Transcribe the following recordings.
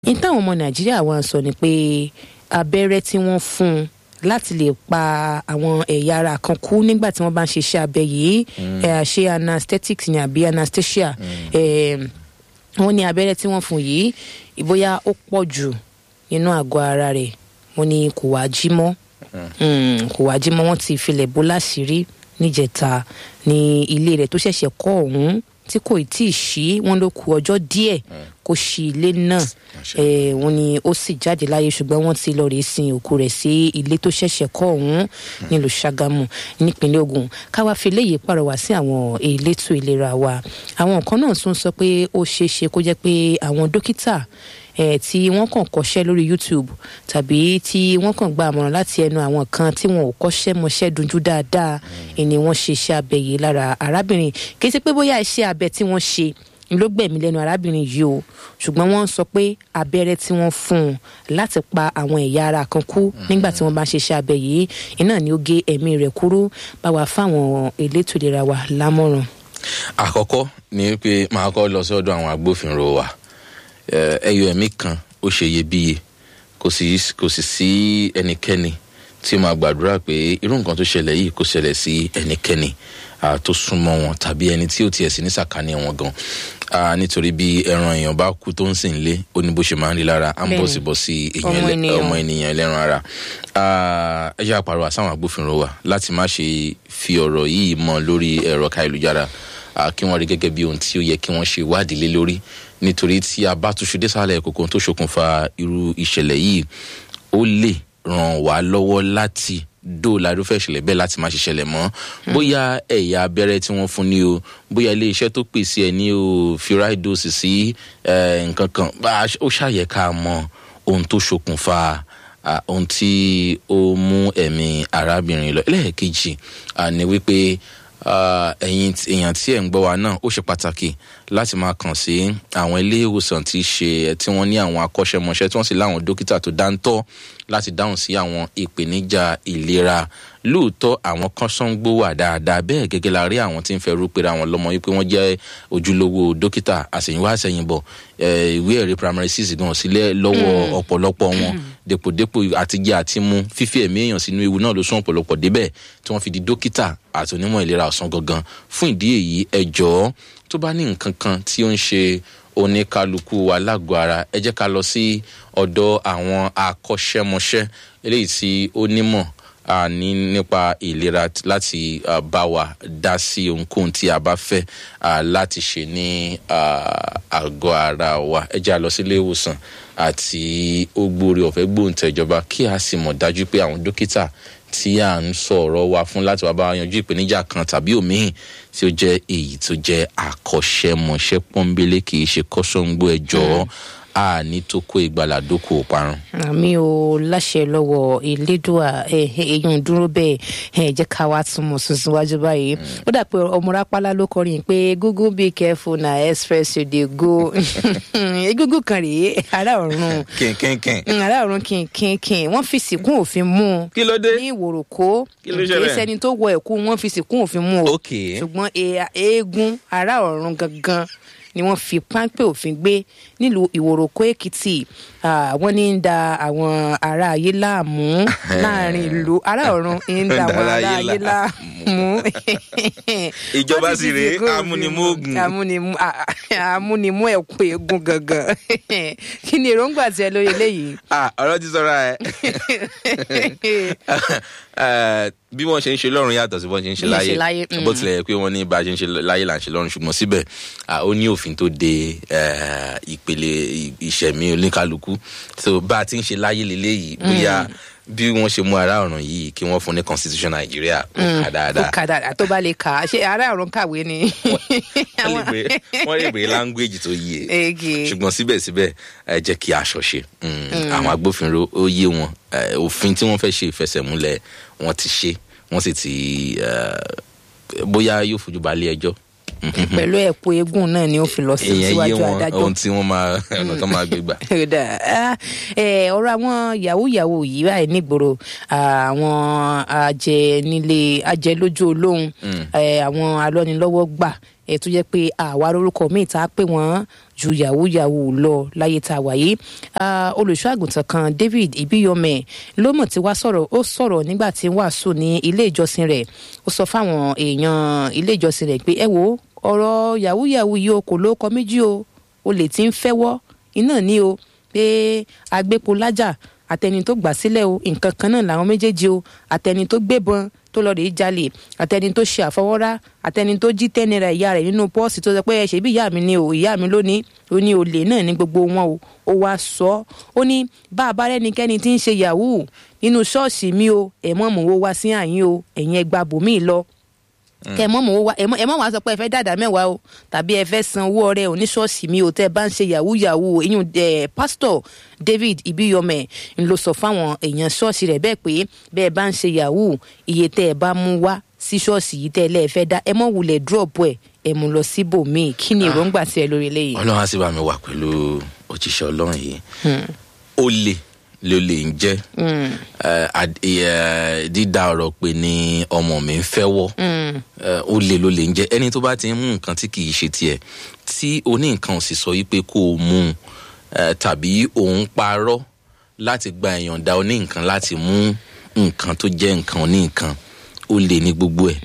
ní táwọn ọmọ nàìjíríà wá ń sọ ni pé abẹ́rẹ́ tí wọ́n fún un láti lè pa àwọn ẹ̀yà ara kan kú nígbà tí wọ́n bá ń ṣiṣẹ́ abẹ yìí ẹ̀, ṣe anesthetics ni àbí anesthesia ẹ̀, wọ́n ní abẹ́rẹ́ tí wọ́n fún un yìí ìbóyá ó pọ̀ jù nínú àgọ́ ara rẹ̀ wọ́n ní kò wá jí mọ́ Mm, kò wá jí mọ́ wọ́n ti filẹ̀ bó láṣìírí níjẹta ní ilé rẹ̀ tó ṣẹ̀ṣẹ̀ kọ́ ọ̀hún tí kò tí ì ṣí wọ́n ló ku ọjọ́ díẹ̀ kó ṣí ilé náà Eh, wọ́n ní ó sì jáde láyé ṣùgbọ́n wọ́n ti lọ rèé sin òkú rẹ̀ sí ilé tó ṣẹ̀ṣẹ̀ kọ́ ọ̀hún nílùú Ṣàgámù nípínlẹ̀ Ògùn káwá fi léyìí pàrọwà sí àwọn elétò ìlera wa àwọn kan náà tún sọ pé ó ṣeé ṣe kó jẹ́ pé àwọn dókítà eh, tí wọ́n kàn kọ́ṣẹ́ lórí YouTube tàbí tí wọ́n kàn gba àmọ̀ràn láti ẹnu àwọn kan tí wọn ò kọ́ṣẹ́ mọṣẹ́ dunjú dáadáa ni wọ́n ṣe iṣẹ́ abẹ yìí lára arábìnrin kì í ṣe pé bóyá iṣẹ́ abẹ tí wọ́n ṣe n ló gbẹ̀mí lẹ́nu arábìnrin yìí o ṣùgbọ́n wọ́n sọ pé abẹ́rẹ́ tí wọ́n fún un láti pa àwọn ẹ̀yà ara kan kú nígbà tí wọ́n bá ń ṣiṣẹ́ abẹ yìí iná ni ó gé ẹ̀mí rẹ̀ kúrú bá wa fáwọn elétò ìlera wa lámọ̀ràn. àkọ́kọ́ ni pé màá kọ́ lọ sọ́dọ̀ àwọn agbófinró wa Eh, ẹyọ ẹ̀mí kan ó ṣe iyebíye kò sì kò sì sí ẹnikẹ́ni tí ó máa gbàdúrà pé irú nǹkan tó ṣẹlẹ̀ yìí kò ṣẹlẹ̀ sí ẹnikẹ́ni ah, tó súnmọ́ wọn tàbí ẹni tí ó tiẹ̀ sí ní sàkání wọn gan Ah, nítorí bí ẹran èèyàn bá kú tó ń sìn lé ó ní bó ṣe máa ń rí lára à ń Bẹ́ẹ̀ni. bọ̀ sí bọ̀ sí èèyàn Ọmọ ẹlẹ́- ènìyàn. ọmọ ènìyàn ẹlẹ́ran ara Ah, ẹ jẹ́ àpàrọ̀ àsáwọn agbófinró wa láti má ṣe fi ọ̀rọ̀ yìí mọ́ lórí ẹ̀rọ káyélujára ah, kí wọ́n rí gẹ́gẹ́ bí ohun tí ó yẹ kí wọ́n ṣe ìwádìí lé lórí nítorí tí a bá túṣu désàlẹ̀ kòkó tó ṣokùnfà irú ìṣẹ̀lẹ̀ yìí ó lè ràn wá lọ́wọ́ láti dóòlà irúfẹ́ ìṣẹ̀lẹ̀ bẹ́ẹ̀ láti má ṣe ṣẹlẹ̀ mọ́ bóyá ẹ̀yà abẹ́rẹ́ tí wọ́n fún ni o bóyá ilé iṣẹ́ tó pèsè ẹ̀ ní o firaidose sí eh, nǹkan kan bá a- ó ṣàyẹ̀ká mọ ohun tó ṣokùnfà ah, ohun tí ó mú ẹ̀mí arábìnrin lọ ẹlẹ́ẹ̀kejì ah, ni wípé ah, ẹ̀yin tí- èèyàn tí ẹ̀ ń gbọ́ wa náà ó ṣe pàtàkì láti máa kàn sí àwọn ilé ìwòsàn tí ṣe tí wọ́n ní àwọn akọ́ṣẹ́mọṣẹ́ tí wọ́n sì láwọn dókítà tó dáńtọ́ láti dáhùn sí àwọn ìpèníjà ìlera lóòótọ́ àwọn kan sangbó wà dáadáa bẹ́ẹ̀ gẹ́gẹ́ la rí àwọn tí ń fẹ́ rúpera wọn lọ́mọ wípé wọ́n jẹ́ ojúlówó dókítà àsèyìnwá àsèyìnbọ̀ eh, ìwé ẹ̀rí primary six gan sílẹ̀ lọ́wọ́ ọ̀pọ̀lọpọ̀ wọn dèpòdépò àtijẹ́ àti mú fífi ẹ̀mí èèyàn sínú ewu náà ló sún ọ̀pọ̀lọpọ̀ débẹ̀ tí wọ́n fi di dókítà àti onímọ̀ ìlera ọ̀sán gangan fún ìdí èyí ẹ jọ̀ọ́ tó bá ní nǹkan kan tí ó ń ṣe oníkálukú wa lágọ̀ọ́ ara ẹ jẹ́ ká lọ sí ọ̀dọ̀ àwọn akọ́ṣẹ́mọṣẹ́ eléyìí tí ó nímọ̀ a ní nípa ìlera t- láti ah, bá wa dá sí ohunkóhun tí a bá fẹ́ ah, láti ṣe ní ah, àgọ́ ara wa ẹ jẹ́ a lọ sí ilé ìwòsàn àti ogbóore ọ̀fẹ́ gbóǹtẹ̀jọba kí a sì mọ̀ dájú pé àwọn dókítà tí à ń sọ̀rọ̀ wa fún láti wá bá wa yanjú ìpèníjà kan tàbí òmíì tí ó jẹ́ èyí tó jẹ́ àkọ́ṣẹ́mọṣẹ́ pọ́nbélé kì í ṣe kọ́sọ́ngbó ẹjọ́ a ní tó kó ìgbàlà dókò parun. àmì ò láṣẹ lọ́wọ́ elédùà èèyàn dúró bẹ́ẹ̀ ẹ jẹ́ ká wá túmọ̀ tuntun wájú báyìí ó dà pé ọmọ rápálá ló kọrin pé google be careful na express you dey go egungun kan rèé ará ọ̀run kínkínkín. Mm, ará ọ̀run kìnkìnkìn wọ́n fi sìnkún òfin mú un kí ló dé. ní ìwòròkó Kí ló ṣẹlẹ̀? kìí ṣẹni tó wọ ẹ̀kú wọ́n fi sìnkún òfin mú o ok ṣùgbọ́n e- eégún ará ọ̀run gangan ni wọ́n fi páńpẹ́ òfin gbé nílùú ìwòròkó èkìtì Ah, wọ́n ní ń da àwọn ará ayé láàmú láàrin ìlú ará ọ̀run ń da àwọn ará ayé láàmú. Ìjọba Wọ́n ti sì fi rèé, sìnkún òfin amúnimú mú. ogun. amúnimú a- a- amúnimú ẹ̀kú eégún gangan kí ni èròǹgbà tiẹ̀ lórí eléyìí. ah ọ̀rọ̀ ti sọ̀rọ̀ ẹ̀ Eh, bí wọ́n ṣe ń ṣe lọ́run yàtọ̀ sí bọ́n ṣe ń ṣe Bí wọ́n ṣe láyé láyé, mm. bó tilẹ̀ yẹ pé wọ́n ní bá a ṣe ń ṣe láyé là ń ṣe lọ́run ṣùgbọ́n síbẹ̀ ah, ó ní òfin tó de eh, ìpele ì- ìṣẹ̀mí oníkálukú so bá a ti ń ṣe láyé leléyìí bóyá bí wọ́n ṣe mú ara ọ̀ràn yìí kí wọ́n fún ní constitution nàìjíríà ó kà ó dáadáa kà dáadáa tó bá lè kà á ṣe ará ọ̀run kàwé ni. wọ́n lè gbé wọ́n lè gbé language tó yé Ege. ṣùgbọ́n síbẹ̀síbẹ̀ ẹ jẹ́ kí aṣọ ṣe Mm, àwọn agbófinró ó yé wọn Eh, òfin tí wọ́n fẹ́ ṣe ìfẹsẹ̀múlẹ̀ wọ́n ti ṣe wọ́n sì ti eh, bóyá yóò fojú balẹ̀ ẹjọ́ pẹ̀lú ẹ̀kú eégún náà ni ó fi lọ sí ìyẹn yé síwájú wọn adájọ́. ohun tí wọ́n máa ọ̀nà tó máa gbé gbà. Kódà, ah, eh, ọ̀rọ̀ àwọn yahoo yahoo yìí báyìí nígboro ah, àwọn ajẹnilé ajẹlójú olóhùn eh, àwọn alọ́nilọ́wọ́ gbà ẹ̀ tó jẹ́ pé àwa lórúkọ míì tá a pè wọ́n ju yahoo yahoo lọ láyé tá a wà yìí olùṣọ́ àgùntàn kan david ibiyome ló mọ̀ tí wàá sọ̀rọ̀ ó sọ̀rọ̀ nígbà tí ń wàásù ní ilé ìjọsìn rẹ̀ ó sọ fáwọn èèyàn ilé ìjọsìn rẹ̀ pé ẹ wo ọ̀rọ̀ yahoo yahoo yìí o kò lóko méjì o olè tí ń fẹ́wọ́ iná ní o pé agbépo lájà àtẹni tó gbà sílẹ̀ o nǹkan kan náà làwọn méjèèjì o àtẹni tó gbébọn tó lọ rèé jalè àtẹni tó ṣe àfọwọ́rá àtẹni tó jí tẹ́ náírà ìyá rẹ̀ nínú pọ́ọ̀sì tó sọ pé ẹ ṣe bí ìyá mi ni o ìyá mi lónìí ó ní olè náà ní gbogbo wọn o ó wá sọ ó ní bá a bá rẹ́nikẹ́ni tí ń ṣe yahoo nínú ṣọ́ọ̀ṣì mi o ẹ̀ mọ́ mọ́ owó wá sí àyín o ẹ̀yin ẹ gba bòmíì lọ kẹ mọ mọ wá ẹ mọ wá sọ pé ẹ fẹ́ dàda mẹ́wàá o tàbí ẹ fẹ́ san owó ọrẹ oníṣọ́ọ̀ṣì mi ò tẹ́ bá ń ṣe yahoo yahoo ìyún ẹ pásítọ̀ david ibiyome ń lọ sọ fáwọn èèyàn ṣọ́ọ̀ṣì rẹ̀ bẹ́ẹ̀ pé bẹ́ẹ̀ bá ń ṣe yahoo iye tẹ́ ẹ bá mú wá sí ṣọ́ọ̀ṣì yìí tẹ́ ẹ lẹ́ẹ̀ fẹ́ dá ẹ mọ̀ wulẹ̀ drop ẹ̀ ẹ mú lọ síbòmíì kí ni èròǹgbà tí ẹ lórí eléyìí. ọlọ́run á sì bá mi wà pẹ̀lú òjíṣẹ́ ọlọ́run yìí ó lè ló lè ń jẹ́ dídá ọ̀rọ̀ pé ní ọmọ mi ń fẹ́ wọ́ ó lè ló lè ń jẹ́ ẹni tó bá ti ń mú nǹkan tí kì í ṣe tiẹ̀ tí oní nǹkan sì sọ yí pé kó o mú un tàbí òun parọ́ láti gba ìyọ̀ǹda oní nǹkan láti mú nǹkan tó jẹ́ nǹkan oní nǹkan ó lè ní gbogbo ẹ̀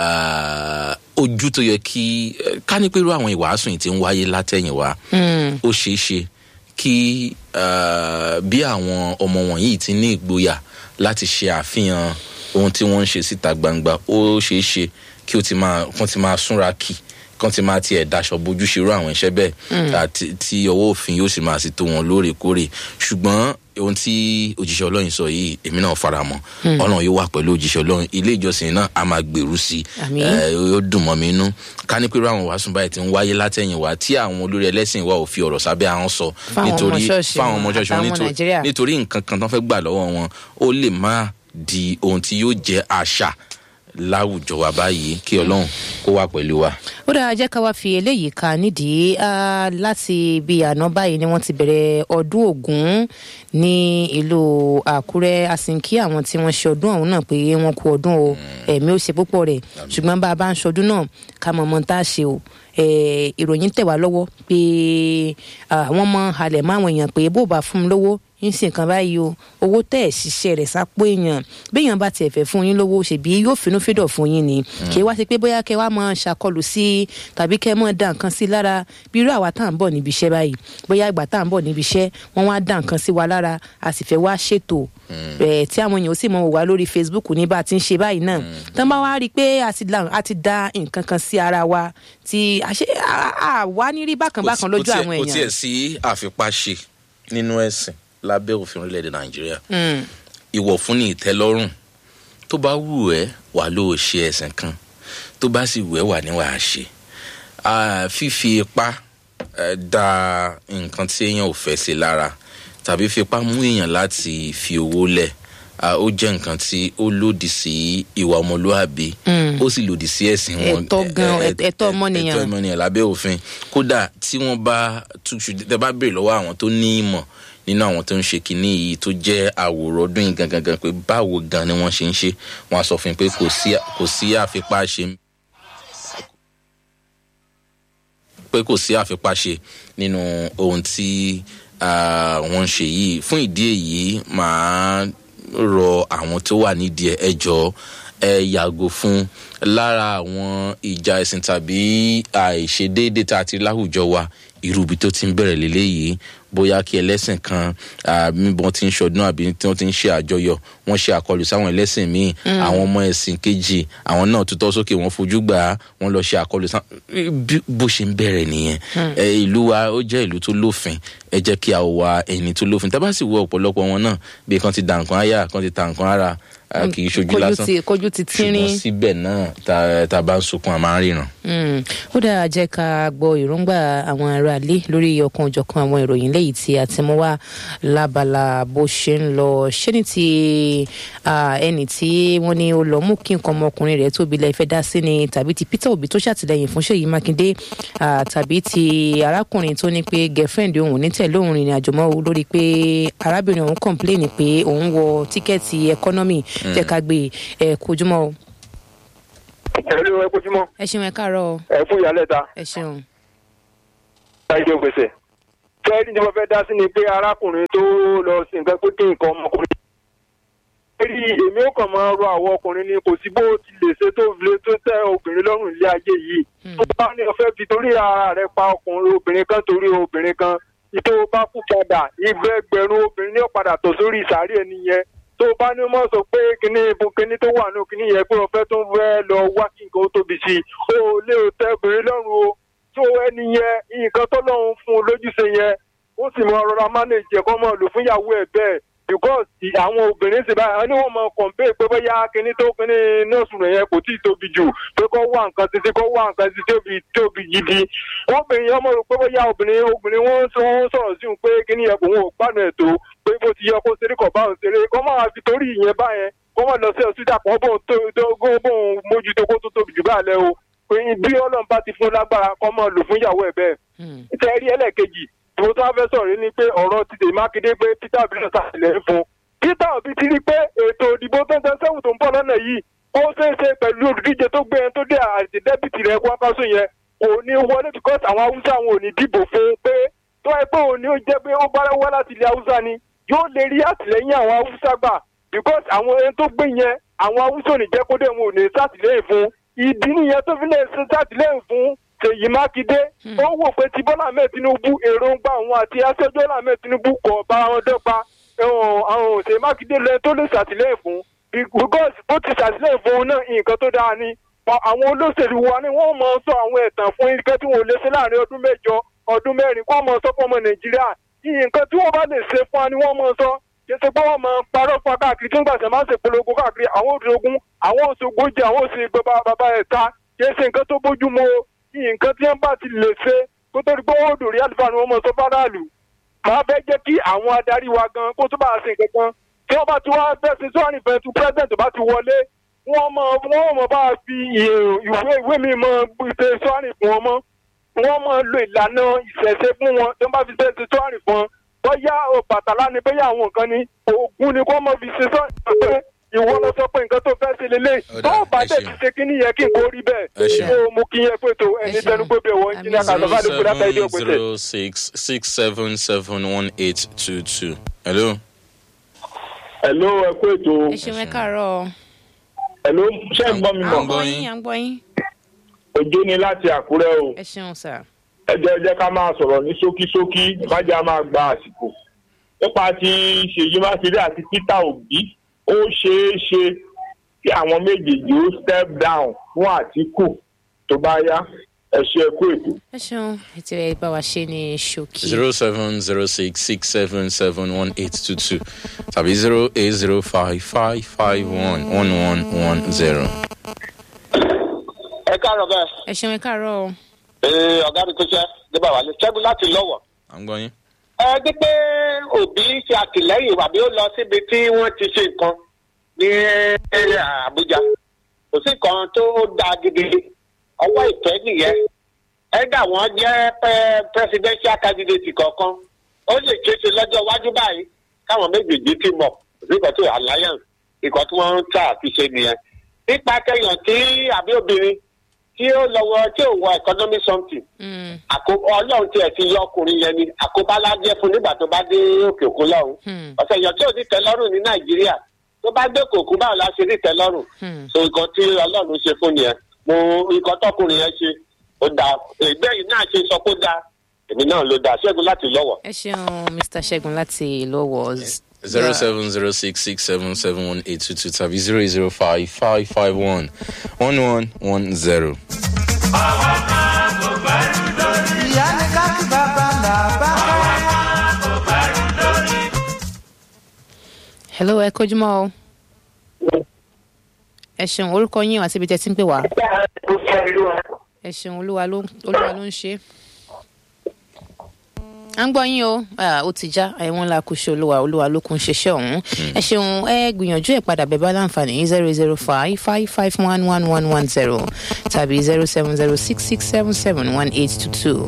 ojú tó yẹ kí ká ní pé irú àwọn ìwàásù yìí ti ń wáyé látẹ̀yìnwá ó ṣeé ṣe kí bí àwọn ọmọ wọ̀nyí ti ní ìgboyà láti ṣe àfihàn ohun tí wọ́n ń ṣe síta gbangba ó ṣeé ṣe kí ó ti máa kán ti máa súnra kì kán ti máa tiẹ̀ daṣọ bójú ṣerú àwọn iṣẹ́ bẹ́ẹ̀ tí ọwọ́ òfin yóò sì máa sì tó wọn lóòrèkóòrè ṣùgbọ́n ohun tí òjíṣẹ́ ọlọ́run sọ yìí èmi náà fara mọ́ ọlọ́run yóò wà pẹ̀lú òjíṣẹ́ ọlọ́run ilé ìjọsìn náà a máa gbèrú sí i yóò dùn mọ́ mi inú ká ní pé àwọn wàásù báyìí ti ń wáyé látẹ̀yìn wá tí àwọn olórí ẹlẹ́sìn wa ò fi ọ̀rọ̀ sábẹ́ àwọn sọ nítorí fáwọn ọmọ ṣọ́ọ̀ṣì wọn nítorí nǹkan kan tó fẹ́ gbà lọ́wọ́ wọn ó lè má di ohun tí yóò jẹ́ àṣà láwùjọ wa báyìí kí ọlọ́run kó wà pẹ̀lú wa. ó dára jẹ́ ká wá fi eléyìí ka nídìí láti bí àná báyìí ni wọ́n ti bẹ̀rẹ̀ ọdún ògún ní ìlú àkúrẹ́ àsìnkí àwọn tí wọ́n ṣe ọdún ọ̀hún náà pé wọ́n kú ọdún o ẹ̀mí ó ṣe púpọ̀ rẹ̀ ṣùgbọ́n bá a bá ń ṣọdún náà ká mọ̀ mọ́ tá a ṣe o ìròyìn tẹ̀ wá lọ́wọ́ pé wọ́n mọ halẹ̀ mọ́ àwọn èèyàn pé bó bá fún mi lówó ń ṣe nǹkan báyìí o owó tẹ̀ ẹ̀ ṣiṣẹ́ rẹ̀ sápò èèyàn béèyàn bá tiẹ̀ fẹ́ fún yín lówó ṣèbí yóò finú fídọ̀ fún yín ni kì í wá sí pé bóyá kẹ wá mọ ṣàkọlù sí tàbí kẹ mọ dá nǹkan sí lára bí irú àwa tá à ń bọ̀ níbi iṣẹ́ báyìí bóyá ìgbà tá à ń bọ̀ níbi iṣẹ́ wọ́n wá dá nǹkan sí wa lára a sì fẹ́ wá ṣètò ẹ̀ tí àwọn èèyàn ó sì mọ wò wá lórí facebook ní bá a ti ń ṣe báyìí náà tán bá wá rí i pé a ti dá nǹkan kan sí ara wa tí àwa ní rí bákan bákan lójú àwọn èèyàn. kò tiẹ̀ sí àfipáṣe nínú ẹ̀sìn lábẹ́ òfin orílẹ̀-èdè nàìjíríà ìwọ̀ fún ní ìtẹ́lọ́rùn tó bá wù ẹ́ wà ló ṣe ẹ̀sìn kan tó bá sì wù ẹ́ wà ní wàá ṣe fífi ipá da nǹkan tí èèyàn ò fẹ́ sí lára tàbí fipá mú èèyàn láti fi owó lẹ̀ ó jẹ́ nǹkan tí ó lòdì sí ìwà ọmọlúàbí ó sì lòdì sí ẹ̀sìn wọn ẹ̀tọ́ gan ẹ̀tọ́ ọmọnìyàn ẹ̀tọ́ ọmọnìyàn lábẹ́ òfin kódà tí wọ́n bá túṣu tẹ bá béèrè lọ́wọ́ àwọn tó ní ìmọ̀ nínú àwọn tó ń ṣe kinní yìí tó jẹ́ àwòrán ọdún yìí gangan gan pé báwo gan ni wọ́n ṣe ń ṣe wọ́n á sọ fún yín pé kò sí àfipá ṣe pé kò sí àfipá ṣe nínú ohun tí wọ́n ń ṣe yìí fún ìdí èyí màá rọ àwọn tó wà nídìí ẹjọ́ ẹ yàgò fún lára àwọn ìjà ẹ̀sìn tàbí àìṣedéédé tá a ti láwùjọ wa irú ibi tó ti ń bẹ̀rẹ̀ lélẹ́yìí bóyá kí ẹlẹ́sìn kan bí wọ́n ti ń ṣọdún àbí tí wọ́n ti ń ṣe àjọyọ̀ wọ́n ṣe àkọlù sáwọn ẹlẹ́sìn míì àwọn ọmọ ẹ̀sìn kejì àwọn náà tutọ́ sókè wọ́n fojú gbà á wọ́n lọ ṣe àkọlù sáwọn bó ṣe ń bẹ̀rẹ̀ nìyẹn ìlú wa ó jẹ́ ìlú tó lófin ẹ jẹ́ kí a wà ẹni tó lófin tá bá sì wọ ọ̀pọ̀lọpọ̀ wọn náà bí kan ti dà nǹkan áyà kan ti ta nǹkan ara kì í ṣojú lásán kojú ti tírín ṣùgbọ́n síbẹ̀ náà tá a bá ń sunkún a máa ń ríran. ó dára jẹ́ ká gbọ́ ìrúngbà àwọn ará ilé lórí ọ̀kan òjọ̀kan àwọn ìròyìn lẹ́yìn tí a ti mú wá lábala bó ṣe ń lọ ṣé ní ti ẹni tí wọ́n ní ó lọ mú kí nǹkan ọmọkùnrin rẹ̀ tóbi lẹ́ẹ̀ fẹ́ dá sí ni tàbí ti peter obi tó ṣàtìlẹ́yìn fún ṣèyí mákindé tàbí ti arákùnrin tó ní pé girlfriend òun ní tẹ̀lé òun rìnrìn àjò mọ́ lórí pé arábìnrin òun complain pé òun wọ tíkẹ́ẹ̀tì economy jẹ́ ká gbé ẹ̀ kojúmọ́ o. ẹ̀rọ ẹ kojúmọ́ ẹ ṣeun ẹ káàárọ̀ o ẹ fún ìyálẹ̀ta ẹ ṣeun. ṣáìdé gbèsè. fẹ́ẹ́rì tí mo fẹ́ dá sí ni pé arákùnrin tó lọ sí nǹkan pé kí nǹkan ọmọkùnrin. fẹ́ẹ́rì èmi ò kàn máa rọ àwọn ọkùnrin ni kò sí bó ti lè ṣe tó lè tó tẹ obìnrin lọ́rùn ilé ayé yìí. tó bá ní ọfẹ́ fi torí ara rẹ̀ pa ọkùnrin obìnrin kan torí obìnrin kan ìtò bá kú padà ìgbẹ́gbẹ̀rún obìnrin ní ọ̀padà tó sórí ìsàárè ẹni yẹn tó bá ní mọ̀ sọ pé kíní ibo kíní tó wà nù kíní yẹn pé ọ̀fẹ́ tó ń fẹ́ lọ wá kí nǹkan ó tóbi sí i ó lè tẹ obìnrin lọ́rùn o tó ẹni yẹn nǹkan tó lọ́run fún un lójúṣe yẹn ó sì mọ rọra mánéjì ẹ̀kọ́ mọ́ lò fún ìyàwó ẹ̀ bẹ́ẹ̀ because àwọn obìnrin sì báyìí ní wọ́n mọ kọ̀ǹpé pé bóyá kíní tó kíní nọ́ọ̀sù rẹ̀ yẹn kò tí ì tóbi jù pé kó wá nǹkan títí kó wá nǹkan títí tóbi tóbi gidi obìnrin yẹn mọ̀ rò pé bóyá obìnrin obìnrin wọn ń sọ̀rọ̀ sí òun pé kíní yẹn kò wọn ò gbádùn ẹ̀ tó pé bó ti yẹ kó ṣeré kọ̀ bá òun ṣeré kó máa fi torí ìyẹn báyẹn kó máa lọ sí ọ̀sídà kan bóun tó bóun mójútó kó tó tóbi jù báà lẹ́ o pé bí ọlọ́run bá ti fún lágbára kó máa lò fún ìyàwó ẹ̀ bẹ́ẹ̀. ìtẹ́rí ẹlẹ́ẹ̀kejì tí mo tún wá fẹ́ sọ̀rọ̀ ni pé ọ̀rọ̀ ti dè mákindé pé peter obi náà ṣàtìlẹ́yìn fún peter obi ti rí pé ètò ìdìbò twenty seven tó ń bọ̀ lọ́nà yìí ó ṣeé ṣe pẹ̀lú olùdíje tó gbé ẹni tó dé àti dẹ́bìtì rẹ̀ kwakwaso yẹn kò ní wọlé because àwọn haúsá wọn ò ní dìbò fún un pé tó ẹ pé òun ni ó jẹ́ pé ó bá wá láti ilẹ̀ haúsá ni yóò lè rí àtìlẹ́yìn àwọn haúsá gbà because àwọn ẹni tó gbé yẹn àwọn haúsá ò ní jẹ́ kó dé wọn ò ní sátìlẹ́yìn fún ìdí nìyẹn tó fi lè ṣe sátìlẹ́yìn fún ṣèyí mákindé ó wò pé tí bọ́lá ahmed tinubu èròǹgbà òun àti aṣojú bọ́lá ahmed tinubu kò bá wọn dọ́gba àwọn ṣèyí mákindé lẹ́yìn tó lè ṣàtìlẹ́yìn fún because bó ti ṣàtìlẹ́yìn fún un náà nǹkan tó dáa ni àwọn olóṣèlú wa ni wọ́n mọ̀ sọ àwọn ẹ̀tàn fún ike tí wọ́n lè ṣe láàrin ọdún mẹ́jọ ọdún mẹ́rin kó mọ̀ sọ fún ọmọ nàìjíríà nǹkan tí wọ́n bá lè ṣe fún wa ni wọ́n mọ̀ sọ kìí ṣe pé wọ́n máa parọ́ fún wa káàkiri tí wọ́n gbàṣẹ máa ń ṣe polongo káàkiri àwọn òṣogún àwọn òṣogójì àwọn òṣè bàbá bàbá ẹ̀ta kìí ṣe nǹkan tó bójú mu o nǹkan tí wọ́n bá ti lè ṣe kó tó di pé wọ́n dòrí àlùfáà ni wọ́n mọ̀ sọ fáráàlú máa fẹ́ jẹ́ kí àwọn adarí wa gan kó tó bá ṣe nǹkan kan tí wọ́n bá ti wá fẹ́ ṣe sọ́ọ̀nì fẹ́ tu president bá ti wọlé wọ́n mọ̀ wọ́n mọ̀ bá fi ìwé ìwé mi mọ̀ ṣe sọ́ọ̀nì fún wọn mọ́ wọ́n mọ̀ lo ìlànà ìṣẹ̀ṣe fún wọn tí wọ́n bá fi ṣe ṣe sọ́ọ̀nì fún wọn bóyá bàtàlá ni bóyá àwọn nǹkan ni oògùn ni kó mọ̀ fi ṣe sọ́ọ̀nì fún wọn ìwọ lọ sọ pé nǹkan tó fẹ́ ṣe lélẹ̀ tó o bá dẹ̀ ti ṣe kí nìyẹn kí n kò rí bẹ́ẹ̀ tó o mú kí yẹn pé tó ẹni tẹnu pé bẹ́ẹ̀ wọ́n jí ní àkàtà bá lè kúrẹ́ àtàlẹ́ òpèsè. zero six six seven seven one eight two two. hello. hello ẹ kú ètò. ẹ ṣeun ẹ káàárọ̀. hello ṣé ń gbọ́ mi à mọ̀. ń gbọ́ yín à ń gbọ́ yín. òjò ni láti àkúrẹ́ o. ẹ ṣeun sà. ẹ jẹ́ ẹ jẹ́ ká máa sọ̀rọ̀ ní ṣókíṣókí ìbájá máa gba àsìkò. nípa ti ṣèyí mákindé àti peter obi ó ṣeé ṣe kí àwọn méjèèjì ó step down fún àtìkù tó bá yá ẹ ṣe ẹ kú ètò. ẹ ṣeun ètò ẹ bá wa ṣe ní ṣókí. zero seven zero six six seven seven one eight two two tàbí zero eight zero five five five one one one one zero. ẹ káàárọ̀ bẹ́ẹ̀ ẹ ṣeun ẹ káàárọ̀ o. ee ọ̀gá mi tó ṣe débà wálé ṣẹ́gun láti lọ́wọ́. à ń gbọ́ yín. ẹ dí pé òbí ṣe àtìlẹ́yìn àbí ó lọ síbi tí wọ́n ti ṣe nǹkan ní àbújá kò sí nǹkan tó dáa gidi ọwọ́ ìfẹ́ nìyẹn ẹ̀dá wọn jẹ́ presidential candidate kọ̀ọ̀kan ó lè ṣeéṣe lọ́jọ́ iwájú báyìí káwọn méjèèjì ti mọ̀ nígbà tó alliance ìkọ̀ tí wọ́n ń tà àti ṣe nìyẹn nípa kẹyàn tí àbí obìnrin tí ó lọ́wọ́ tí ò wọ economic something àkóbá ọlọ́run tiẹ̀ ti yọ ọkùnrin yẹn ni àkóbá lájẹ́ fún nígbà tó bá dé òkè òkun lọ́run ọ̀sẹ̀ èèyàn tí ò ní tẹ́lọ́rùn ní nàìjíríà tó bá dé kòkú báwo la ṣe ní tẹ́lọ́rùn so nǹkan tí ọlọ́run ṣe fún nìyẹn mo nǹkan tọkùnrin yẹn ṣe ó dáa ẹgbẹ́ yìí náà ṣe sọ pé ó dáa èmi náà ló dáa ṣẹ́gun láti lọ́wọ́. ẹ ṣeun mr ṣẹ́gun láti lọ́wọ́. zero seven zero six six seven seven one eight two two tàbí zero eight zero five five five one one one one zero. ìyá ni ká kí bàbá là bá hello ẹ kojúmọ́ o. ẹ ṣeun orúkọ yín àti ibi tẹ́ ti ń pè wá. ẹ ṣeun olúwa ló olúwa ló ń ṣe. à ń gbọ́ yín o Ah, ó ti já ẹ̀wọ̀n la kò ṣe olúwa olúwa ló kún ṣiṣẹ́ ọ̀hún. ẹ ṣeun ẹ gbìyànjú ẹ̀ padà bẹ́ẹ̀ bá láǹfààní zero zero five five five one one one one zero tàbí zero seven zero six six seven seven one eight two two.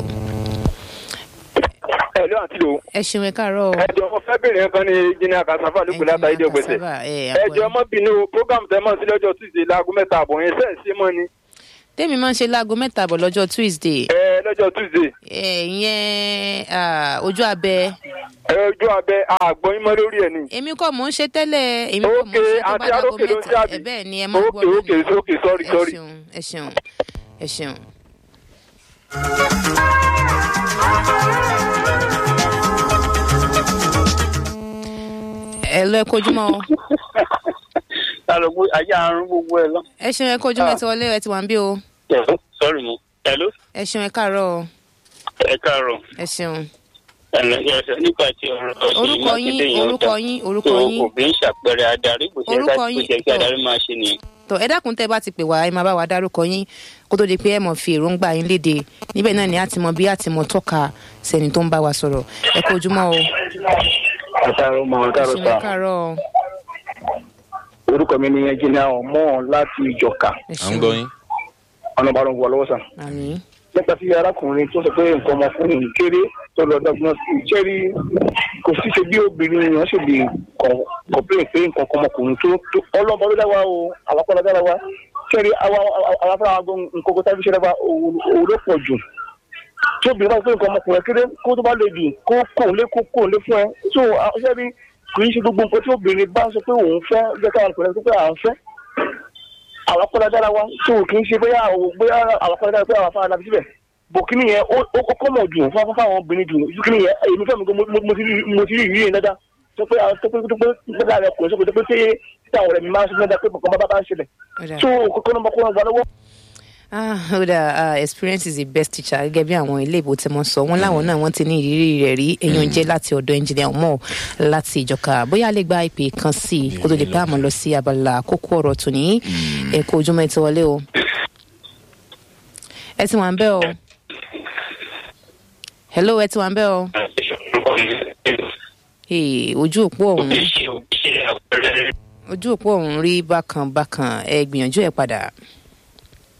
ẹ ló àti lò ẹ ṣeun ẹ káàárọ̀ o. ẹ jọ mo fẹ́ bèrè nǹkan ní jìnnà kasafa lóko látà ìdí ògbèsè Cassava, ẹ ẹ àgbọ̀ jọ yín. mọ́ bínú program tẹ́ mọ̀ sí lọ́jọ́ tuesday láago mẹ́ta àbọ̀ yẹn sẹ́ẹ̀ sí mọ́ ni tèmi máa ń ṣe láago mẹ́ta bọ̀ lọ́jọ́ tuesday ẹ lọ́jọ́ tuesday ẹ ìyẹn ah, ojú abẹ ẹ ojú abẹ àgbọ̀yìn mọ́ lórí ẹ̀ ni. èmi kọ́ mò ń ṣe tẹ́lẹ̀ èmi kọ́ mò ń ṣe tó bá àti dáago arókè ló ń mẹ́ta ṣe àbí? ẹ bẹ́ẹ̀ ni ẹ máa gbọ́ Okay, okay, okay, sorry, ẹ sorry. ṣeun ẹ ṣeun ẹ ṣeun. ẹ lọ ẹ kojúmọ́ o alùpùpù ayé àrùn gbogbo ẹ lọ. ẹ ṣeun ẹ kojúmọ́ ẹ ti wọlé ẹ ti wà ń bí o sọ́ọ̀rì mo. hello ẹ ṣeun ẹ káàárọ̀ o ẹ káàárọ̀ ẹ ṣeun ẹ̀lẹ́ ẹ̀sẹ̀ nípa ti ọ̀rọ̀ Ṣèyí orúkọ yín Mákindé yẹn ó orúkọ dá. yín orúkọ tó yín òbí ń ṣàpẹẹrẹ adarí kò ṣe Orúkọ ká yín, kó jẹ́ kí tó. adarí máa ṣe nìyẹn. tó ẹ dákun tẹ bá ti pè wá ẹ máa bá wa dárúkọ yín kó tó di pé ẹ mọ̀ fi èròǹgbà yín léde níbẹ̀ náà ni a ti mọ bí a ti mọ tọ́ka sẹ́ni tó ń bá wa sọ̀rọ̀ ẹ kó ojúmọ́ o àtàrò mọ ẹ àtàrò ṣeun sá ẹ káàárọ̀ o orúkọ mi ni ẹnjìnìà ọmọ láti ìjọka ẹ à ń gbọ́ yín. ọ̀nà ìbàdàn wọ lọ́wọ́ sàn. àmì nípa tí arákùnrin tó sọ pé nǹkan ọmọkùnrin yìí kéré tó lọ dọ́gbọ́n sí i jẹ́rí kò sí ṣe bí obìnrin yẹn ṣe lè kọ̀pléìn pé nǹkan ọmọkùnrin tó tó ọlọ́mọ ló dá wa o àwàkọ́ ló dá wa jẹ́rí àwọn afárá agbọn nǹkan kó tábí ṣe dá wa òun ló pọ̀ jù tí obìnrin bá sọ pé nǹkan ọmọkùnrin kéré kó tó bá lè jù kó kò lé kó kò lé fún ẹ so jẹ́rí kì í ṣe gbogbo nǹkan tí obìnrin bá sọ pé òun fẹ́ jẹ́ káwọn ọkùnrin sọ pé à ń fẹ́ àwọn akọ́lá dára wa tó kì í ṣe bóyá bóyá àwọn akọ́lá dára pé àwọn afárá dábí síbẹ̀ bòkínì yẹn ó ó kọ́ mọ̀ jù fún fún àwọn obìnrin jù bòkínì yẹn èmi fẹ́ mi kó mo mo ti rí mo ti rí ìrírí yẹn dáadáa tó pé àwọn tó pé tó pé tó pé àwọn ọkùnrin sókè tó pé tí tí àwọn ọ̀rẹ́ mi máa ń sọ fún mi dáadáa pé bọ̀kan bá bá ń ṣẹlẹ̀ ó dà tó kókó náà kó wọn gbà lọ́wọ́. ah ó dà ah, experience is the best teacher gẹ́gẹ́ bí àwọn ilé ìbò tí wọ́n sọ wọ́n láwọn náà wọ́n ti ní ìrírí rẹ̀ rí èèyàn jẹ́ láti ọ̀dọ̀ engineer ọmọ láti ìjọka bóyá a lè gba ìpè kan sí i kó tó di pé àmọ́ lọ sí abala kókó ọ̀rọ̀ tòní ẹ kó ojúmọ́ ẹ ti wọlé o ẹ ti wà ń bẹ́ o hello ẹ ti wà ń bẹ́ o Hey, ojú òpó ọ̀hún ojú òpó ọ̀hún rí bákan bákan ẹ gbìyànjú ẹ padà.